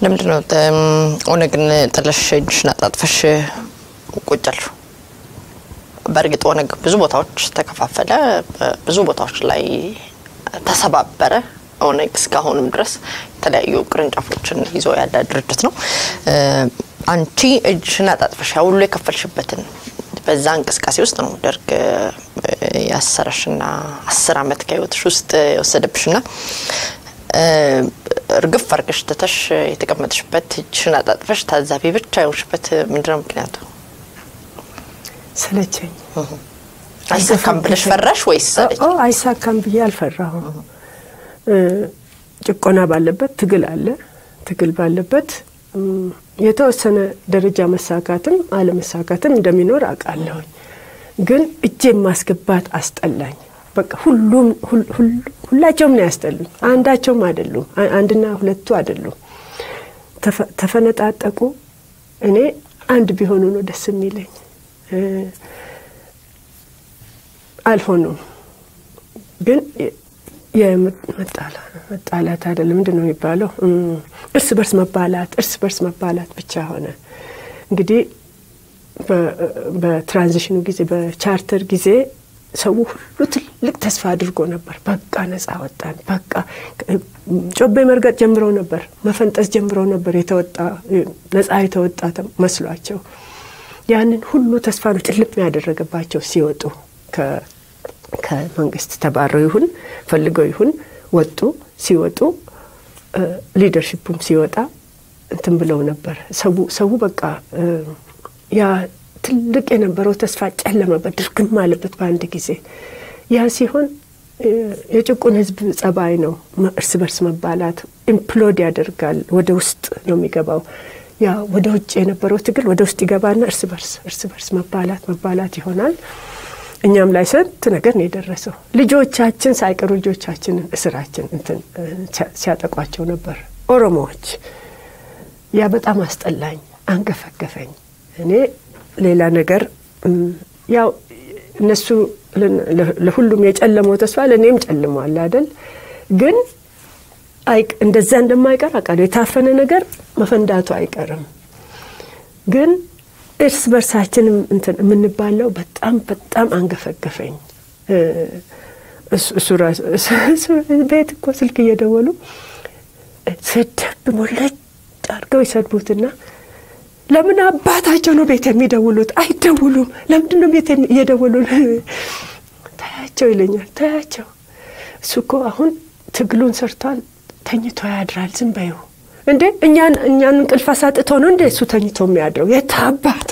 ለምንድን ነው ኦነግን ጥለሽ እጅሽን አጣጥፈሽ ቁጭ ያልሽው? በእርግጥ ኦነግ ብዙ ቦታዎች ተከፋፈለ፣ ብዙ ቦታዎች ላይ ተሰባበረ። ኦነግ እስካሁንም ድረስ የተለያዩ ቅርንጫፎችን ይዞ ያለ ድርጅት ነው። አንቺ እጅሽን አጣጥፈሽ ያ ሁሉ የከፈልሽበትን በዛ እንቅስቃሴ ውስጥ ነው ደርግ ያሰረሽና አስር አመት ከህይወትሽ ውስጥ የወሰደብሽና እርግፍ አርገሽ ትተሽ የተቀመጥሽበት እጅሽን አጣጥፈሽ ታዛቢ ብቻ የሆንሽበት ምንድነው ምክንያቱ? ሰለቸኝ። አይሳካም ብለሽ ፈራሽ ወይስ አይሳካም ብዬ አልፈራሁም። ጭቆና ባለበት ትግል አለ። ትግል ባለበት የተወሰነ ደረጃ መሳካትም አለመሳካትም እንደሚኖር አውቃለሁኝ። ግን እጄ ማስገባት አስጠላኝ። በቃ ሁሉም ሁላቸውም ነው ያስጠሉኝ። አንዳቸውም አይደሉም፣ አንድና ሁለቱ አይደሉም። ተፈነጣጠቁ። እኔ አንድ ቢሆኑ ነው ደስ የሚለኝ። አልሆኑም። ግን መጣላት አይደለም ምንድን ነው የሚባለው? እርስ በርስ መባላት፣ እርስ በርስ መባላት ብቻ ሆነ። እንግዲህ በትራንዚሽኑ ጊዜ በቻርተር ጊዜ ሰው ሁሉ ትልቅ ተስፋ አድርጎ ነበር። በቃ ነጻ ወጣን፣ በቃ ጮቤ መርገጥ ጀምረው ነበር፣ መፈንጠስ ጀምረው ነበር። የተወጣ ነጻ የተወጣ መስሏቸው ያንን ሁሉ ተስፋ ነው ጭልም ያደረገባቸው ሲወጡ ከመንግስት ተባረው ይሁን ፈልገው ይሁን ወጡ። ሲወጡ ሊደርሽፑም ሲወጣ እንትን ብለው ነበር። ሰው በቃ ያ ትልቅ የነበረው ተስፋ ጨለመበት፣ ድርግም አለበት በአንድ ጊዜ። ያ ሲሆን የጭቁን ህዝብ ጸባይ ነው። እርስ በርስ መባላት ኢምፕሎድ ያደርጋል። ወደ ውስጥ ነው የሚገባው። ያ ወደ ውጭ የነበረው ትግል ወደ ውስጥ ይገባና እርስ በርስ እርስ በርስ መባላት መባላት ይሆናል። እኛም ላይ ስንት ነገር ነው የደረሰው። ልጆቻችን ሳይቀሩ ልጆቻችንን እስራችን እንትን ሲያጠቋቸው ነበር ኦሮሞዎች። ያ በጣም አስጠላኝ፣ አንገፈገፈኝ። እኔ ሌላ ነገር ያው እነሱ ለሁሉም የጨለመው ተስፋ ለእኔም ጨልሟል አይደል? ግን እንደዛ እንደማይቀር አውቃለሁ። የታፈነ ነገር መፈንዳቱ አይቀርም ግን እርስ በርሳችንም እንትን የምንባለው በጣም በጣም አንገፈገፈኝ። እሱ ራሱ ቤት እኮ ስልክ እየደወሉ ስድብ ሞለጭ አድርገው ይሰድቡትና ለምን አባታቸው ነው ቤት የሚደውሉት? አይደውሉም። ለምንድን ነው ቤት እየደወሉ ታያቸው ይለኛል። ታያቸው እሱ እኮ አሁን ትግሉን ሰርቷል፣ ተኝቶ ያድራል። ዝም በይው እንዴ እኛን እኛን እንቅልፍ አሳጥቶ ነው እንዴ እሱ ተኝቶ የሚያድረው? የታባት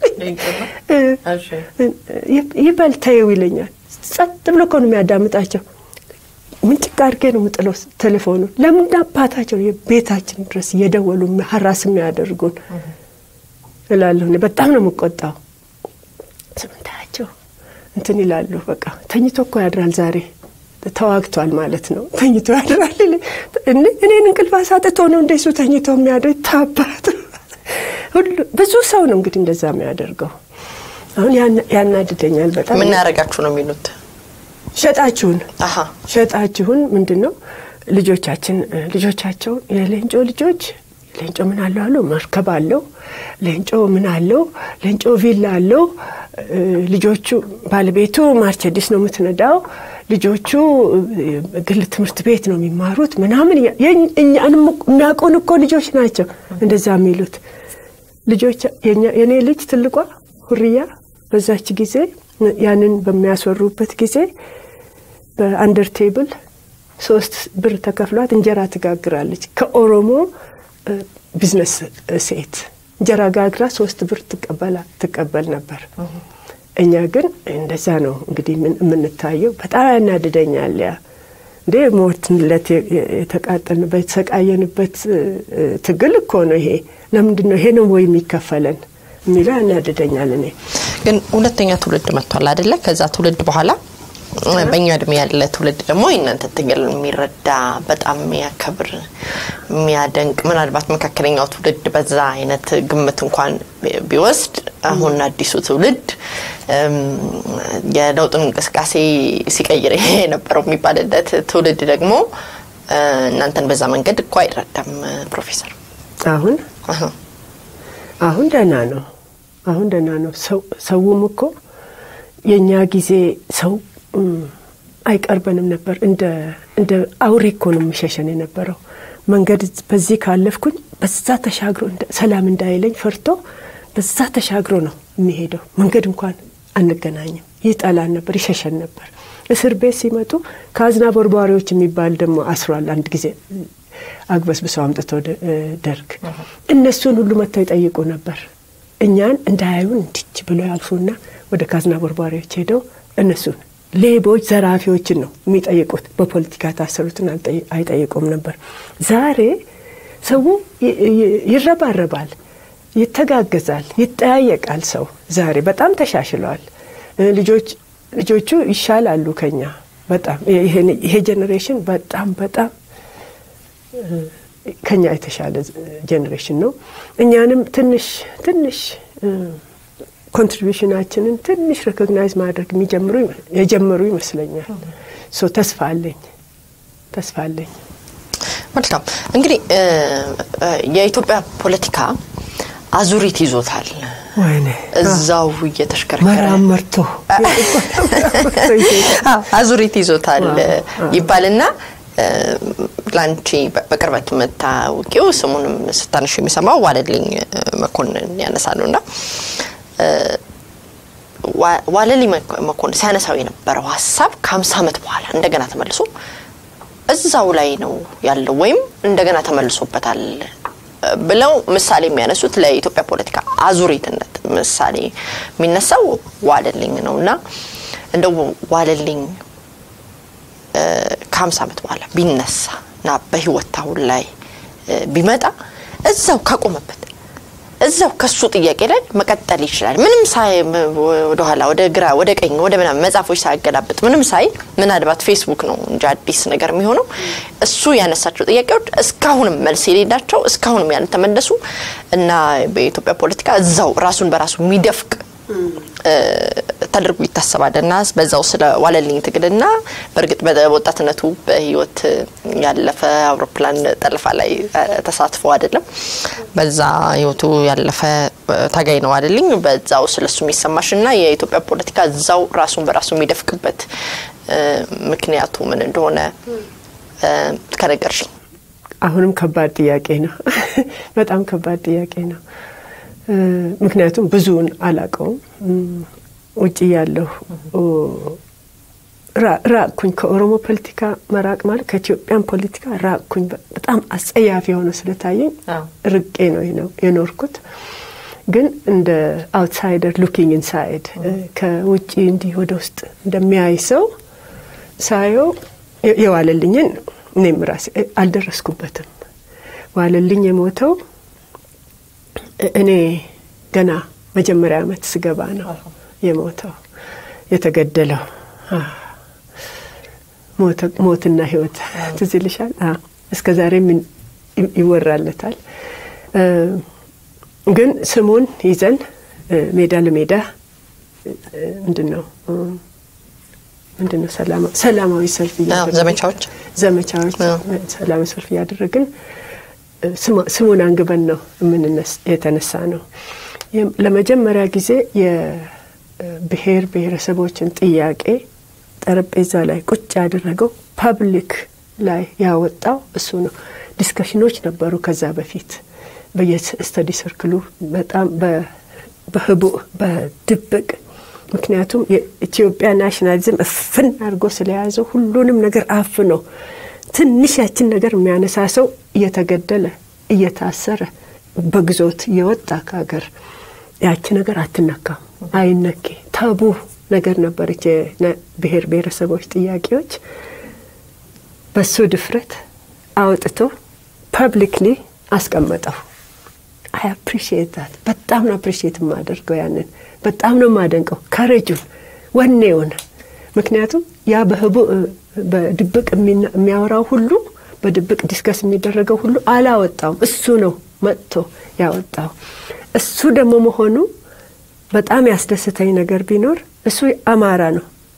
ይበል ተይው ይለኛል። ጸጥ ብሎ እኮ ነው የሚያዳምጣቸው። ምንጭቅ አድርጌ ነው የምጥለው ቴሌፎኑን። ለምን አባታቸው ቤታችን ድረስ እየደወሉ ሀራስ የሚያደርጉን እላለሁ። በጣም ነው የምቆጣው። ስምንታያቸው እንትን ይላሉ። በቃ ተኝቶ እኮ ያድራል ዛሬ ተዋግቷል ማለት ነው። ተኝቶ ያድራል። እኔን እንቅልፍ አሳጥቶ ነው እንደሱ ተኝቶ የሚያድር ታባት። ብዙ ሰው ነው እንግዲህ እንደዛ የሚያደርገው። አሁን ያናድደኛል በጣም። ምን ያደረጋችሁ ነው የሚሉት? ሸጣችሁን ሸጣችሁን ምንድን ነው ልጆቻችን ልጆቻቸው የሌንጮ ልጆች ሌንጮ ምን አለው አሉ መርከብ አለው ሌንጮ ምን አለው ሌንጮ ቪላ አለው ልጆቹ ባለቤቱ ማርቸዲስ ነው የምትነዳው ልጆቹ ግል ትምህርት ቤት ነው የሚማሩት ምናምን እኛንም የሚያውቁን እኮ ልጆች ናቸው እንደዛ የሚሉት ልጆች የእኔ ልጅ ትልቋ ሁርያ በዛች ጊዜ ያንን በሚያስወሩበት ጊዜ በአንደር ቴብል ሶስት ብር ተከፍሏት እንጀራ ትጋግራለች ከኦሮሞ ቢዝነስ ሴት እንጀራ ጋግራ ሶስት ብር ትቀበል ነበር። እኛ ግን እንደዛ ነው እንግዲህ የምንታየው። በጣም ያናድደኛል። ያ እንዴ ሞትንለት የተቃጠልንበት የተሰቃየንበት ትግል እኮ ነው ይሄ። ለምንድን ነው ይሄ ነው ወይ የሚከፈለን የሚለው ያናድደኛል። እኔ ግን ሁለተኛ ትውልድ መጥቷል አደለ? ከዛ ትውልድ በኋላ በእኛ እድሜ ያለ ትውልድ ደግሞ የእናንተ ትግል የሚረዳ በጣም የሚያከብር የሚያደንቅ ምናልባት መካከለኛው ትውልድ በዛ አይነት ግምት እንኳን ቢወስድ አሁን አዲሱ ትውልድ የለውጡን እንቅስቃሴ ሲቀይር የነበረው የሚባልለት ትውልድ ደግሞ እናንተን በዛ መንገድ እኮ አይረዳም ፕሮፌሰር አሁን አሁን ደህና ነው። አሁን ደህና ነው። ሰውም እኮ የእኛ ጊዜ ሰው አይቀርበንም ነበር። እንደ አውሬ እኮ ነው የሚሸሸን የነበረው። መንገድ በዚህ ካለፍኩኝ በዛ ተሻግሮ ሰላም እንዳይለኝ ፈርቶ በዛ ተሻግሮ ነው የሚሄደው። መንገድ እንኳን አንገናኝም። ይጠላን ነበር፣ ይሸሸን ነበር። እስር ቤት ሲመጡ ከአዝና ቦርቧሪዎች የሚባል ደግሞ አስሯል። አንድ ጊዜ አግበስብሰው አምጥተው ደርግ እነሱን ሁሉ መጥተው ይጠይቁ ነበር። እኛን እንዳያዩን እንዲች ብሎ ያልፉና ወደ ካዝና ቦርቧሪዎች ሄደው እነሱን ሌቦች፣ ዘራፊዎችን ነው የሚጠይቁት። በፖለቲካ የታሰሩትን አይጠይቁም ነበር። ዛሬ ሰው ይረባረባል፣ ይተጋገዛል፣ ይጠያየቃል። ሰው ዛሬ በጣም ተሻሽለዋል። ልጆች ልጆቹ ይሻላሉ ከኛ በጣም ይሄ ጄኔሬሽን በጣም በጣም ከኛ የተሻለ ጄኔሬሽን ነው። እኛንም ትንሽ ትንሽ ኮንትሪቢሽናችንን ትንሽ ሬኮግናይዝ ማድረግ የሚጀምሩ የጀመሩ ይመስለኛል። ሶ ተስፋ አለኝ ተስፋ አለኝ። መልካም እንግዲህ የኢትዮጵያ ፖለቲካ አዙሪት ይዞታል። ወይኔ እዛው እየተሽከረከረ መራም መርቶ አዙሪት ይዞታል ይባልና ለአንቺ በቅርበት የምታውቂው ስሙንም ስታነሽ የሚሰማው ዋለልኝ መኮንን ያነሳሉ እና ዋለልኝ መኮንን ሲያነሳው የነበረው ሀሳብ ከሀምሳ ዓመት በኋላ እንደገና ተመልሶ እዛው ላይ ነው ያለው ወይም እንደገና ተመልሶበታል ብለው ምሳሌ የሚያነሱት ለኢትዮጵያ ፖለቲካ አዙሪትነት ምሳሌ የሚነሳው ዋለልኝ ነው እና እንደው ዋለልኝ ከሀምሳ ዓመት በኋላ ቢነሳ እና በህይወት አሁን ላይ ቢመጣ እዛው ካቆመበት እዛው ከሱ ጥያቄ ላይ መቀጠል ይችላል። ምንም ሳይ ወደኋላ ወደ ግራ ወደ ቀኝ ወደ ምናምን መጽሐፎች ሳያገላብጥ ምንም ሳይ ምናልባት ፌስቡክ ነው እንጂ አዲስ ነገር የሚሆነው እሱ ያነሳቸው ጥያቄዎች እስካሁንም መልስ የሌላቸው እስካሁንም ያልተመለሱ እና በኢትዮጵያ ፖለቲካ እዛው ራሱን በራሱ የሚደፍቅ ተደርጎ ይታሰባል እና በዛው ስለ ዋለልኝ ትግልና በእርግጥ በወጣትነቱ በህይወት ያለፈ አውሮፕላን ጠለፋ ላይ ተሳትፎ አይደለም። በዛ ህይወቱ ያለፈ ታጋይ ነው አይደልኝ። በዛው ስለሱ የሚሰማሽ እና የኢትዮጵያ ፖለቲካ እዛው ራሱን በራሱ የሚደፍቅበት ምክንያቱ ምን እንደሆነ ከነገርሽኝ። አሁንም ከባድ ጥያቄ ነው። በጣም ከባድ ጥያቄ ነው። ምክንያቱም ብዙውን አላቀውም። ውጭ ያለሁ ራቅኩኝ። ከኦሮሞ ፖለቲካ መራቅ ማለት ከኢትዮጵያን ፖለቲካ ራቅኩኝ። በጣም አስጸያፊ የሆነ ስለታየኝ ርቄ ነው የኖርኩት። ግን እንደ አውትሳይደር ሉኪንግ ኢንሳይድ ከውጭ እንዲህ ወደ ውስጥ እንደሚያይ ሰው ሳየው የዋለልኝን እኔም ራሴ አልደረስኩበትም። ዋለልኝ የሞተው እኔ ገና መጀመሪያ ዓመት ስገባ ነው የሞተው የተገደለው። ሞትና ህይወት ትዝ ይልሻል? እስከ ዛሬም ይወራለታል። ግን ስሙን ይዘን ሜዳ ለሜዳ ምንድን ነው ምንድን ነው ሰላማዊ ሰልፍ ዘመቻዎች ዘመቻዎች ሰላማዊ ሰልፍ እያደረግን ስሙን አንግበን ነው የተነሳ ነው። ለመጀመሪያ ጊዜ የብሔር ብሔረሰቦችን ጥያቄ ጠረጴዛ ላይ ቁጭ ያደረገው ፐብሊክ ላይ ያወጣው እሱ ነው። ዲስከሽኖች ነበሩ ከዛ በፊት በየስተዲ ሰርክሉ በጣም በህቡዕ በድብቅ ምክንያቱም የኢትዮጵያ ናሽናሊዝም እፍን አድርጎ ስለያዘው ሁሉንም ነገር አፍኖ ትንሽ ያችን ነገር የሚያነሳ ሰው እየተገደለ እየታሰረ በግዞት እየወጣ ከሀገር ያቺ ነገር አትነካም፣ አይነኬ ታቡ ነገር ነበረች። የብሔር ብሔረሰቦች ጥያቄዎች በሱ ድፍረት አውጥቶ ፐብሊክሊ አስቀመጠው። አይ አፕሪሺየት ዛት በጣም ነው አፕሪሺየት የማደርገው ያንን በጣም ነው የማደንቀው ከረጁን ወኔውን ምክንያቱም ያ በህቡ በድብቅ የሚያወራው ሁሉ በድብቅ ዲስከስ የሚደረገው ሁሉ አላወጣውም። እሱ ነው መጥቶ ያወጣው። እሱ ደግሞ መሆኑ በጣም ያስደስተኝ ነገር ቢኖር እሱ አማራ ነው።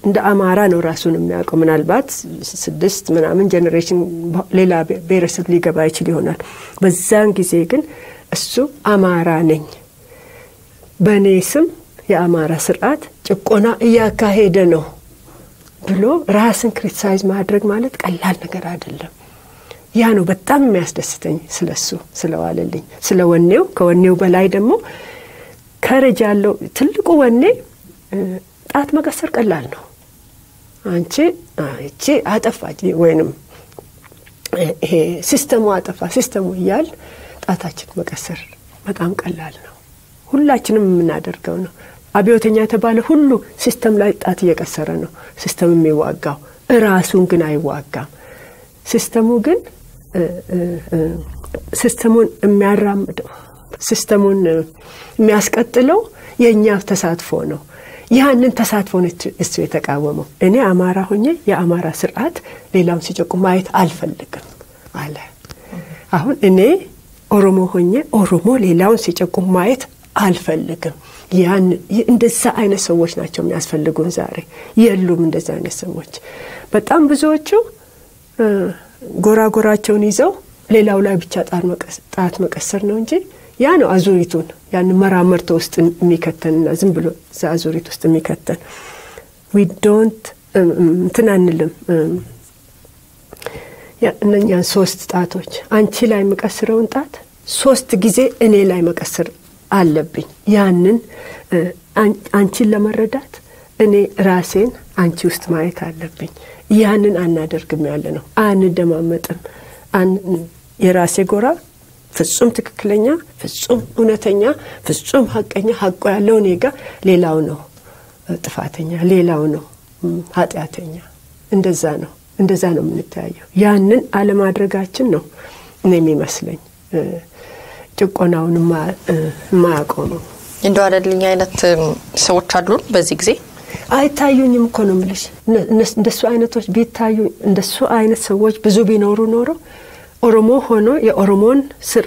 እንደ አማራ ነው ራሱን የሚያውቀው። ምናልባት ስድስት ምናምን ጀኔሬሽን ሌላ ብሔረሰብ ሊገባ ይችል ይሆናል። በዛን ጊዜ ግን እሱ አማራ ነኝ፣ በእኔ ስም የአማራ ስርዓት ጭቆና እያካሄደ ነው ብሎ ራስን ክሪቲሳይዝ ማድረግ ማለት ቀላል ነገር አይደለም። ያ ነው በጣም የሚያስደስተኝ ስለሱ ስለዋለልኝ፣ ስለ ወኔው። ከወኔው በላይ ደግሞ ከረጅ ያለው ትልቁ ወኔ ጣት መቀሰር ቀላል ነው። አንቺ እቺ አጠፋች ወይንም ይሄ ሲስተሙ አጠፋ ሲስተሙ እያል ጣታችን መቀሰር በጣም ቀላል ነው። ሁላችንም የምናደርገው ነው። አብዮተኛ የተባለ ሁሉ ሲስተም ላይ ጣት እየቀሰረ ነው ሲስተም የሚዋጋው፣ እራሱን ግን አይዋጋም። ሲስተሙ ግን ሲስተሙን የሚያራምደው ሲስተሙን የሚያስቀጥለው የእኛ ተሳትፎ ነው። ያንን ተሳትፎን እሱ የተቃወመው እኔ አማራ ሆኜ የአማራ ስርዓት ሌላውን ሲጨቁም ማየት አልፈልግም አለ። አሁን እኔ ኦሮሞ ሆኜ ኦሮሞ ሌላውን ሲጨቁም ማየት አልፈልግም። ያን እንደዛ አይነት ሰዎች ናቸው የሚያስፈልጉን ዛሬ። የሉም እንደዛ አይነት ሰዎች። በጣም ብዙዎቹ ጎራ ጎራቸውን ይዘው ሌላው ላይ ብቻ ጣት መቀሰር ነው እንጂ ያ ነው አዙሪቱን ያን መራመርቶ ውስጥ የሚከተንና ዝም ብሎ እዛ አዙሪት ውስጥ የሚከተን ዊ ዶንት እንትን አንልም። እነኛን ሶስት ጣቶች አንቺ ላይ የምቀስረውን ጣት ሶስት ጊዜ እኔ ላይ መቀስር አለብኝ። ያንን አንቺን ለመረዳት እኔ ራሴን አንቺ ውስጥ ማየት አለብኝ። ያንን አናደርግም ያለ ነው። አንደማመጥም። የራሴ ጎራ ፍጹም ትክክለኛ፣ ፍጹም እውነተኛ፣ ፍጹም ሀቀኛ ሀቆ ያለው እኔ ጋ ሌላው ነው ጥፋተኛ፣ ሌላው ነው ኃጢአተኛ። እንደዛ ነው እንደዛ ነው የምንተያየው። ያንን አለማድረጋችን ነው እኔ የሚመስለኝ ጭቆናውን የማያቆመው። እንደው አለልኝ አይነት ሰዎች አሉን በዚህ ጊዜ አይታዩኝም እኮ ነው የምልሽ። እንደሱ አይነቶች ቢታዩ እንደሱ አይነት ሰዎች ብዙ ቢኖሩ ኖሮ ኦሮሞ ሆኖ የኦሮሞን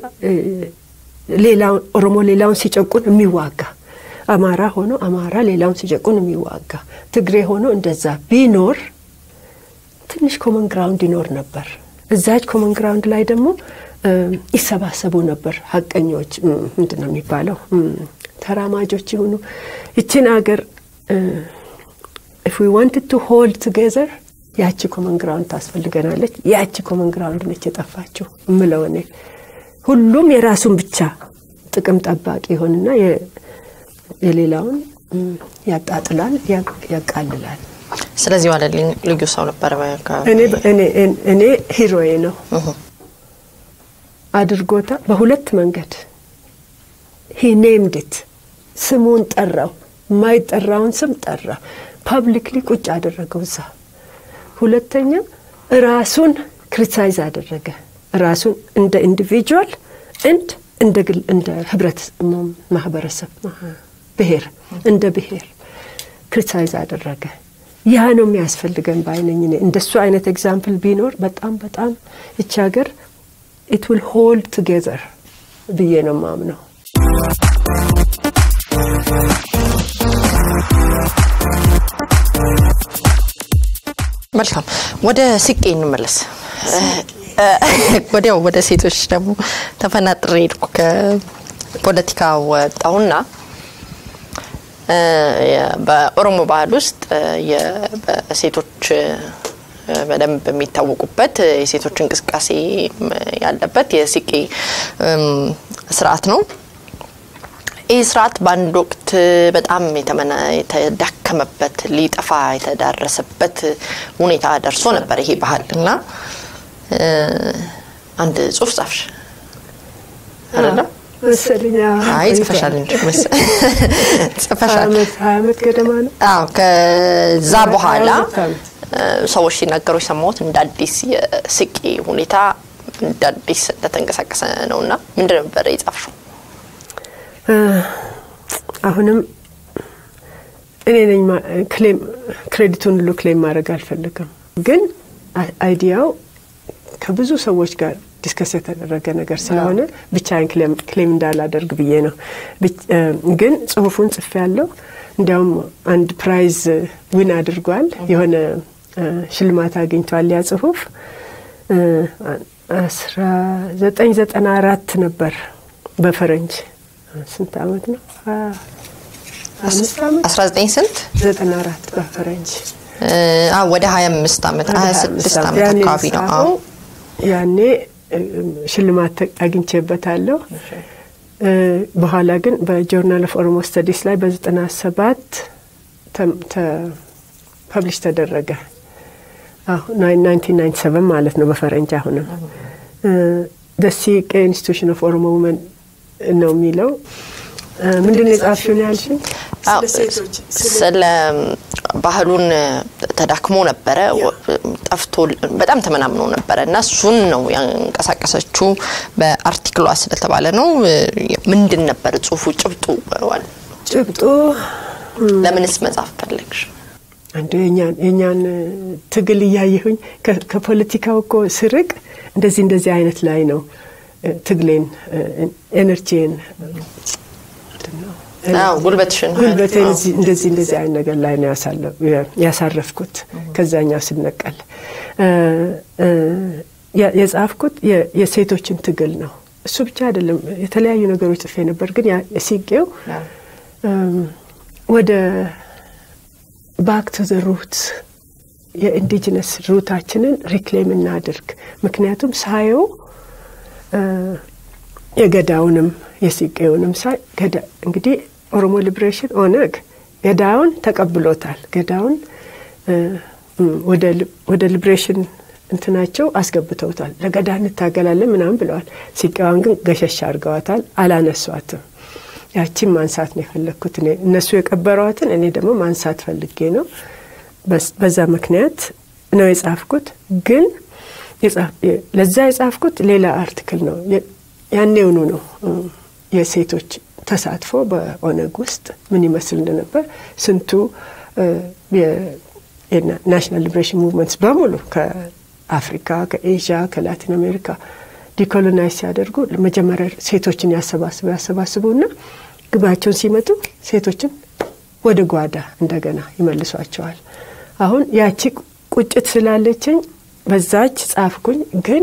ሌላውን ኦሮሞ ሌላውን ሲጨቁን የሚዋጋ አማራ ሆኖ አማራ ሌላውን ሲጨቁን የሚዋጋ ትግሬ ሆኖ እንደዛ ቢኖር ትንሽ ኮመን ግራውንድ ይኖር ነበር። እዛች ኮመን ግራውንድ ላይ ደግሞ ይሰባሰቡ ነበር። ሀቀኞች ምንድን ነው የሚባለው ተራማጆች ይሁኑ ይችን ሀገር ኢፍ ዊ ዋንትድ ቱ ሆልድ ቱጌዘር ያቺ ኮመን ግራውንድ ታስፈልገናለች። ያቺ ኮመን ግራውንድ ነች የጠፋችው እምለው እኔ። ሁሉም የራሱን ብቻ ጥቅም ጠባቂ ይሆንና የሌላውን ያጣጥላል፣ ያቃልላል። ስለዚህ ዋለልኝ ልዩ ሰው ነበረ። እኔ ሂሮዬ ነው አድርጎታ በሁለት መንገድ ሂ ኔምድት ስሙን ጠራው፣ የማይጠራውን ስም ጠራ። ፐብሊክሊ ቁጭ አደረገው እዛ። ሁለተኛ ራሱን ክሪቲሳይዝ አደረገ። ራሱን እንደ ኢንዲቪጁዋል እንድ እንደ ግል እንደ ህብረት ማህበረሰብ ብሔር እንደ ብሔር ክሪቲሳይዝ አደረገ። ያ ነው የሚያስፈልገን ባይነኝ። እንደሱ አይነት ኤግዛምፕል ቢኖር በጣም በጣም ይቺ ሀገር ኢት ዊል ሆልድ ቱጌዘር ብዬ ነው ማምነው። መልካም ወደ ስቄ እንመለስ። ወዲያው ወደ ሴቶች ደግሞ ተፈናጥሬ ሄድኩ። ከፖለቲካ ወጣሁና በኦሮሞ ባህል ውስጥ በሴቶች በደንብ የሚታወቁበት የሴቶች እንቅስቃሴ ያለበት የስቄ ስርዓት ነው። ይህ ስርዓት በአንድ ወቅት በጣም የተዳከመበት ሊጠፋ የተዳረሰበት ሁኔታ ደርሶ ነበር ይሄ ባህል እና አንድ ጽሁፍ ጻፍሽ አይደለም? መሰለኝ አይ ጽፈሻል እንጂ ጽፈሻል። ሀያ ዓመት ገደማ ነው። አዎ ከዛ በኋላ ሰዎች ሲናገሩ የሰማሁት እንደ አዲስ የስቄ ሁኔታ እንደ አዲስ እንደተንቀሳቀሰ ነው እና ምንድን ነበረ የጻፍሽው? አሁንም እኔ ነኝ ክሌም ክሬዲቱን ሁሉ ክሌም ማድረግ አልፈልግም፣ ግን አይዲያው ከብዙ ሰዎች ጋር ዲስከስ የተደረገ ነገር ስለሆነ ብቻዬን ክሌም እንዳላደርግ ብዬ ነው። ግን ጽሁፉን ጽፌ ያለው እንዲያውም አንድ ፕራይዝ ዊን አድርጓል። የሆነ ሽልማት አግኝቷል። ያ ጽሁፍ አስራ ዘጠኝ ዘጠና አራት ነበር በፈረንጅ ስንት አመት ነው? አምስት አመት አስራ ዘጠኝ ስንት ዘጠና አራት በፈረንጅ ወደ ሀያ አምስት አመት ሀያ ስድስት አመት አካባቢ ነው። አዎ ያኔ ሽልማት አግኝቼበታለሁ። በኋላ ግን በጆርናል ኦፍ ኦሮሞ ስተዲስ ላይ በዘጠና ሰባት ፐብሊሽ ተደረገ። ናይንቲን ናይንቲ ሰቨን ማለት ነው በፈረንጅ አሁንም ደሲቄ ኢንስቲቱሽን ኦፍ ኦሮሞ ውመን ነው የሚለው። ምንድን ነው የጻፍሽውን ያልሽኝ? ስለ ባህሉን ተዳክሞ ነበረ፣ ጠፍቶ በጣም ተመናምኖ ነበረ እና እሱን ነው ያንቀሳቀሰችው በአርቲክሏ ስለተባለ ነው። ምንድን ነበር ጽሁፉ? ጭብጡ ጭብጡ ለምንስ መጻፍ ፈለግሽ? አንዱ የእኛን ትግል እያየሁኝ ከፖለቲካው እኮ ስርቅ እንደዚህ እንደዚህ አይነት ላይ ነው ትግሌን ኤነርጂን ጉልበትሽን ጉልበቴን እንደዚህ እንደዚህ አይነት ነገር ላይ ነው ያሳረፍኩት። ከዛኛው ስነቀል የጻፍኩት የሴቶችን ትግል ነው። እሱ ብቻ አይደለም፣ የተለያዩ ነገሮች ጽፌ ነበር። ግን ሲቄው ወደ ባክ ቱ ዘ ሩት የኢንዲጂነስ ሩታችንን ሪክሌም እናድርግ። ምክንያቱም ሳየው የገዳውንም የሲቄውንም ሳይ ገዳ እንግዲህ ኦሮሞ ሊብሬሽን ኦነግ ገዳውን ተቀብሎታል። ገዳውን ወደ ሊብሬሽን እንትናቸው አስገብተውታል። ለገዳ እንታገላለን ምናምን ብለዋል። ሲቄዋን ግን ገሸሽ አድርገዋታል። አላነሷትም። ያቺን ማንሳት ነው የፈለግኩት እኔ እነሱ የቀበሯትን እኔ ደግሞ ማንሳት ፈልጌ ነው። በዛ ምክንያት ነው የጻፍኩት። ግን ለዛ የጻፍኩት ሌላ አርቲክል ነው። ያኔውኑ ነው የሴቶች ተሳትፎ በኦነግ ውስጥ ምን ይመስል እንደነበር ስንቱ ናሽናል ሊብሬሽን ሙቭመንትስ በሙሉ ከአፍሪካ፣ ከኤዥያ፣ ከላቲን አሜሪካ ዲኮሎናይዝ ሲያደርጉ መጀመሪያ ሴቶችን ያሰባስቡ ያሰባስቡና ግባቸውን ሲመጡ ሴቶችን ወደ ጓዳ እንደገና ይመልሷቸዋል። አሁን ያቺ ቁጭት ስላለችኝ በዛች ጻፍኩኝ። ግን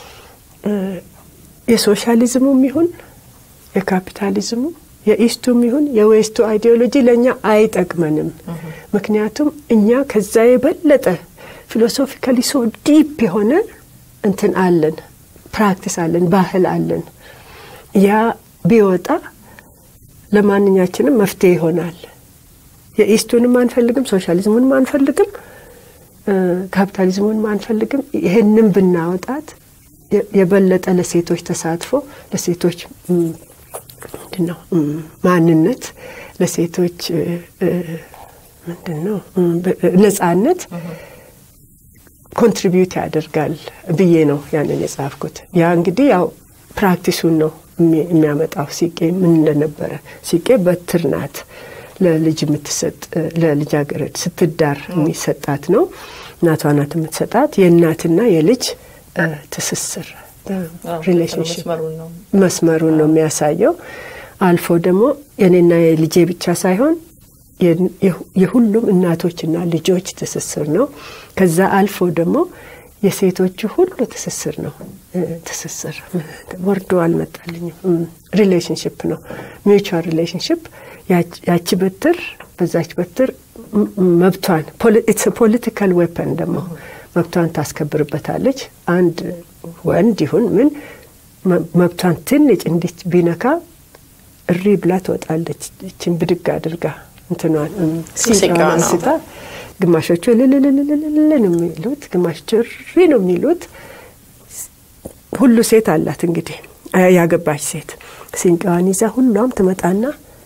የሶሻሊዝሙም ይሁን የካፒታሊዝሙ የኢስቱም ይሁን የዌስቱ አይዲዮሎጂ ለእኛ አይጠቅመንም። ምክንያቱም እኛ ከዛ የበለጠ ፊሎሶፊካሊ ሶ ዲፕ የሆነ እንትን አለን፣ ፕራክቲስ አለን፣ ባህል አለን። ያ ቢወጣ ለማንኛችንም መፍትሄ ይሆናል። የኢስቱንም አንፈልግም፣ ሶሻሊዝሙንም አንፈልግም፣ ካፒታሊዝሙንም አንፈልግም። ይህንም ብናወጣት የበለጠ ለሴቶች ተሳትፎ ለሴቶች ምንድን ነው ማንነት ለሴቶች ምንድን ነው ነጻነት ኮንትሪቢዩት ያደርጋል ብዬ ነው ያንን የጻፍኩት። ያ እንግዲህ ያው ፕራክቲሱን ነው የሚያመጣው። ሲቄ ምን እንደነበረ ሲቄ በትር ናት ለልጅ የምትሰጥ ለልጃገረድ ስትዳር የሚሰጣት ነው። እናቷ ናት የምትሰጣት የእናትና የልጅ ትስስር ሪሌሽንሽፕ መስመሩን ነው የሚያሳየው። አልፎ ደግሞ የኔና የልጄ ብቻ ሳይሆን የሁሉም እናቶችና ልጆች ትስስር ነው። ከዛ አልፎ ደግሞ የሴቶቹ ሁሉ ትስስር ነው። ትስስር ወርዶ አልመጣልኝም። ሪሌሽንሽፕ ነው፣ ሚውቹዋል ሪሌሽንሽፕ። ያቺ በትር በዛች በትር መብቷን ኢትስ ፖለቲካል ዌፐን ደግሞ መብቷን ታስከብርበታለች። አንድ ወንድ ይሁን ምን መብቷን ትንጭ እንዲች ቢነካ እሪ ብላ ትወጣለች። እችን ብድግ አድርጋ እንትኗን ሲቃዋን አንስታ ግማሾቹ ልልልልልል ነው የሚሉት፣ ግማሾቹ እሪ ነው የሚሉት። ሁሉ ሴት አላት እንግዲህ ያገባች ሴት ሲንቃዋን ይዛ ሁሏም ትመጣና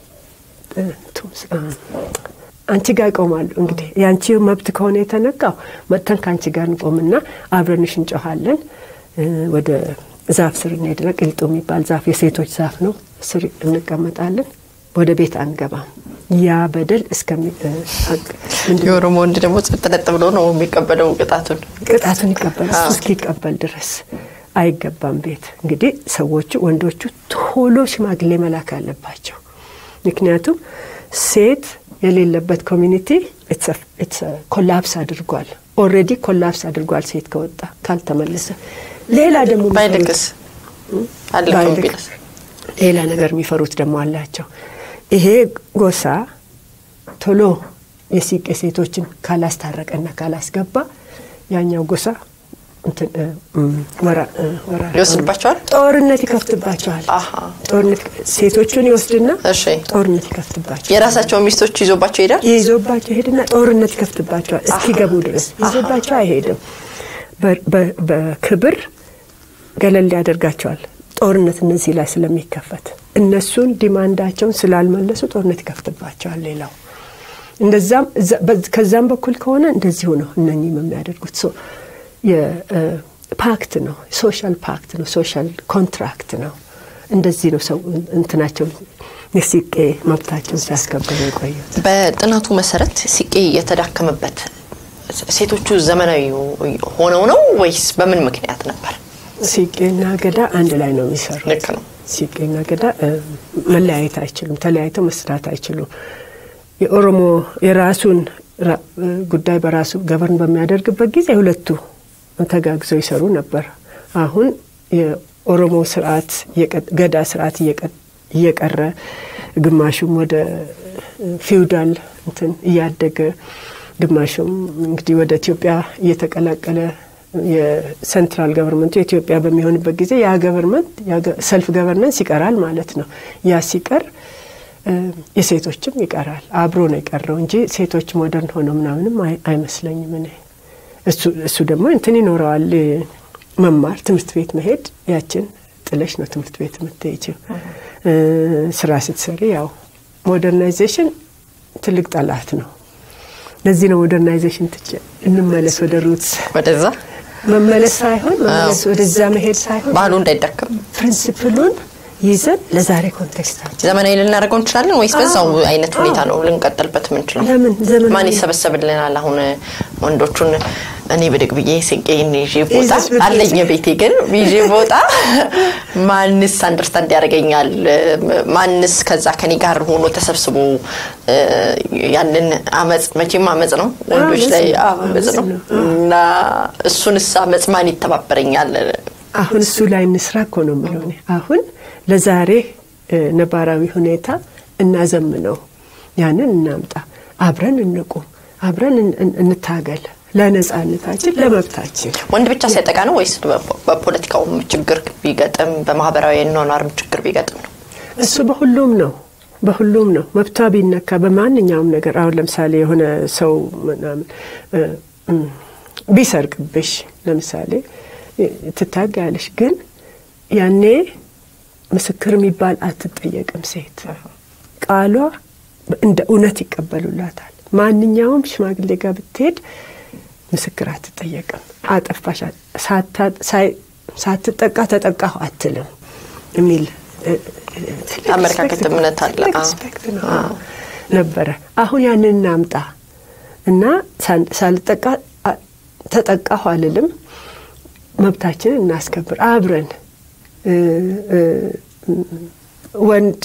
አንቺ ጋር ይቆማሉ። እንግዲህ የአንቺ መብት ከሆነ የተነካው መጥተን ከአንቺ ጋር እንቆምና አብረንሽ እንጮኋለን። ወደ ዛፍ ስር እንሄድና ቅልጡ የሚባል ዛፍ የሴቶች ዛፍ ነው። ስር እንቀመጣለን። ወደ ቤት አንገባም። ያ በደል እስከሚ የኦሮሞ ወንድ ደግሞ ጸጥለጥ ብሎ ነው የሚቀበለው ቅጣቱን ቅጣቱን ይቀበላል። እሱ እስኪቀበል ድረስ አይገባም ቤት። እንግዲህ ሰዎቹ ወንዶቹ ቶሎ ሽማግሌ መላክ አለባቸው። ምክንያቱም ሴት የሌለበት ኮሚኒቲ ኮላፕስ አድርጓል። ኦልሬዲ ኮላፕስ አድርጓል። ሴት ከወጣ ካልተመለሰ ሌላ ደግሞ ባይልክስ አለፈው ባይልክ ቢልስ ሌላ ነገር የሚፈሩት ደግሞ አላቸው። ይሄ ጎሳ ቶሎ የሲቄ ሴቶችን ካላስታረቀና ካላስገባ ያኛው ጎሳ እንትን እ፣ እም፣ ወራ- እ፣ ወራ- ይወስድባቸዋል? ጦርነት ይከፍትባቸዋል። አሃ። ጦርነት ሴቶቹን ይወስድና እሺ ጦርነት ይከፍትባቸዋል። የራሳቸውን ሚስቶች ይዞባቸው ይሄዳል። ይዞባቸው ይሄድና ጦርነት ይከፍትባቸዋል እስኪገቡ ድረስ ይዞባቸው አይሄድም። በ- በ- በክብር ገለል ያደርጋቸዋል። ጦርነት እነዚህ ላይ ስለሚከፈት እነሱን ዲማንዳቸውን ስላልመለሱ ጦርነት ይከፍትባቸዋል። ሌላው እንደዛም እዛ- በዝ- ከዛም በኩል ከሆነ እንደዚሁ ነው። እነኚህም የሚያደርጉት ሶ የፓክት ነው፣ ሶሻል ፓክት ነው፣ ሶሻል ኮንትራክት ነው። እንደዚህ ነው ሰው እንትናቸው የሲቄ መብታቸውን ሲያስከብሩ የቆዩት። በጥናቱ መሰረት ሲቄ የተዳከመበት ሴቶቹ ዘመናዊ ሆነው ነው ወይስ በምን ምክንያት ነበር? ሲቄና ገዳ አንድ ላይ ነው የሚሰሩት። ልክ ነው። ሲቄና ገዳ እ፣ መለያየት አይችሉም። ተለያይተው መስራት አይችሉም። የኦሮሞ የራሱን ራ- እ፣ ጉዳይ በራሱ ገቨርን በሚያደርግበት ጊዜ ሁለቱ ተጋግዘው ይሰሩ ነበር። አሁን የኦሮሞ ስርዓት እየቀ- ገዳ ስርዓት እየቀ- እየቀረ ግማሹም ወደ ፊውዳል እንትን እያደገ ግማሹም እንግዲህ ወደ ኢትዮጵያ እየተቀላቀለ የሴንትራል ገቨርንመንቱ የኢትዮጵያ በሚሆንበት ጊዜ ያ ገቨርንመንት ሰልፍ ገቨርነንስ ይቀራል ማለት ነው። ያ ሲቀር እ፣ የሴቶችም ይቀራል። አብሮ ነው የቀረው እንጂ ሴቶች ሞደርን ሆነው ምናምንም አይ- አይመስለኝም እኔ። እሱ እሱ ደግሞ እንትን ይኖረዋል እ፣ መማር ትምህርት ቤት መሄድ ያችን ጥለሽ ነው ትምህርት ቤት የምትሄጂው። እ፣ ስራ ስትሰሪ ያው ሞደርናይዜሽን ትልቅ ጠላት ነው። ለዚህ ነው ሞደርናይዜሽን ትቼ እንመለስ ወደ ሩትስ ወደዛ መመለስ ሳይሆን መመለስ ወደዛ መሄድ ሳይሆን ባህሉ እንዳይዳከም ፕሪንሲፕሉን ይዘን ለዛሬ ኮንቴክስታችን ዘመናዊ ልናደርገው እንችላለን ወይስ በዛው አይነት ሁኔታ ነው ልንቀጥልበት የምንችለው? ለምን ዘመናዊ- ማን ይሰበሰብልናል? አሁን ወንዶቹን እኔ ብድግ ብዬ ስቄን ይዤ ቦጣ ይዘሽ ብትሄጂ። አለኝ ቤቴ ግን ይዤ ቦጣ ማንስ አንደርስታንድ ያደርገኛል? ማንስ ከዛ ከኔ ጋር ሆኖ ተሰብስቦ እ፣ ያንን አመፅ መቼም አመፅ ነው ወንዶች ላይ አመፅ ነው። አመፅ ነው አመፅ ነው። እና እሱንስ አመፅ ማን ይተባበረኛል? አሁን እሱ ላይ እንስራ እኮ ነው የምለው እኔ። አሁን ለዛሬ እ፣ ነባራዊ ሁኔታ እናዘምነው፣ ያንን እናምጣ፣ አብረን እንቁም፣ አብረን እን- እን- እንታገል ለነጻነታችን፣ ለመብታችን። ወንድ ብቻ ሲያጠቃ ነው ወይስ በ- በፖለቲካውም ችግር ቢገጥም በማህበራዊ ኗኗርም ችግር ቢገጥም ነው? እሱ በሁሉም ነው በሁሉም ነው። መብቷ ቢነካ በማንኛውም ነገር አሁን ለምሳሌ የሆነ ሰው ምናምን እ፣ እም፣ ቢሰርቅብሽ ለምሳሌ እ፣ ትታጋያለሽ። ግን ያኔ ምስክር የሚባል አትጠየቅም። ሴት ቃሏ እንደ እውነት ይቀበሉላታል። ማንኛውም ሽማግሌ ጋር ብትሄድ ምስክር አትጠየቅም። አጠፋሽ ሳታ- ሳይ- ሳትጠቃ ተጠቃሁ አትልም የሚል እ፣ እ፣ ትልቅ አመለካከት ሪስፔክት ነው። እምነት አለ። ትልቅ አዎ። ሪስፔክት ነው ነበረ። አሁን ያንን እናምጣ እና ሳን- ሳልጠቃ አ- ተጠቃሁ አልልም። መብታችንን እናስከብር አብረን እ፣ እ፣ ወንድ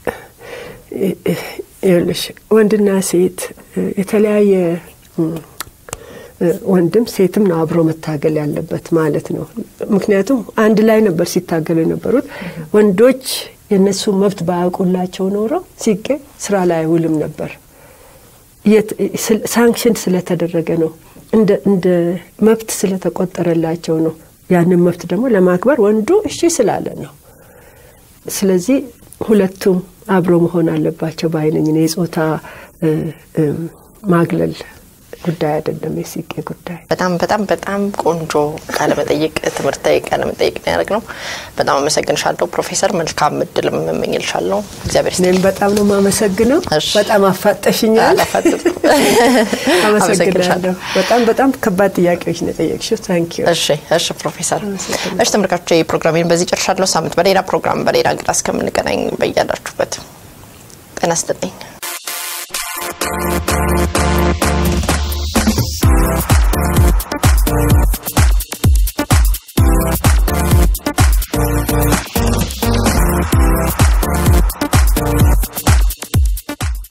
ይኸውልሽ ወንድና ሴት እ፣ የተለያየ እ፣ እ፣ ወንድም ሴትም ነው አብሮ መታገል ያለበት ማለት ነው። ምክንያቱም አንድ ላይ ነበር ሲታገሉ የነበሩት ወንዶች የእነሱ መብት ባያውቁላቸው ኖረው ሲቄ ስራ ላይ አይውልም ነበር። የት- ስል- ሳንክሽን ስለተደረገ ነው። እንደ እንደ መብት ስለተቆጠረላቸው ነው። ያንን መብት ደግሞ ለማክበር ወንዱ እሺ ስላለ ነው። ስለዚህ ሁለቱም አብሮ መሆን አለባቸው ባይነኝ ነው። የጾታ እ፣ እ፣ ማግለል ጉዳይ አይደለም የሲቄ ጉዳይ። በጣም በጣም በጣም ቆንጆ ቃለመጠይቅ ትምህርታዊ ቃለመጠይቅ ነው ያደረግነው። በጣም አመሰግንሻለሁ ፕሮፌሰር። መልካም እድልም እመኝልሻለሁ። እግዚአብሔር ይስጥልኝ። እኔም በጣም ነው የማመሰግነው። እሺ። በጣም አፋጠሽኛል። አላፋጥጥም። አመሰግናለሁ። በጣም በጣም ከባድ ጥያቄዎች ነው የጠየቅሽው። ታንክ ዩ። እሺ እሺ ፕሮፌሰር። እሺ ተመልካቾች ፕሮግራሜን በዚህ ጨርሻለሁ። ሳምንት በሌላ ፕሮግራም በሌላ እንግዳ እስከምንገናኝ በያላችሁበት ጤና ይስጥልኝ።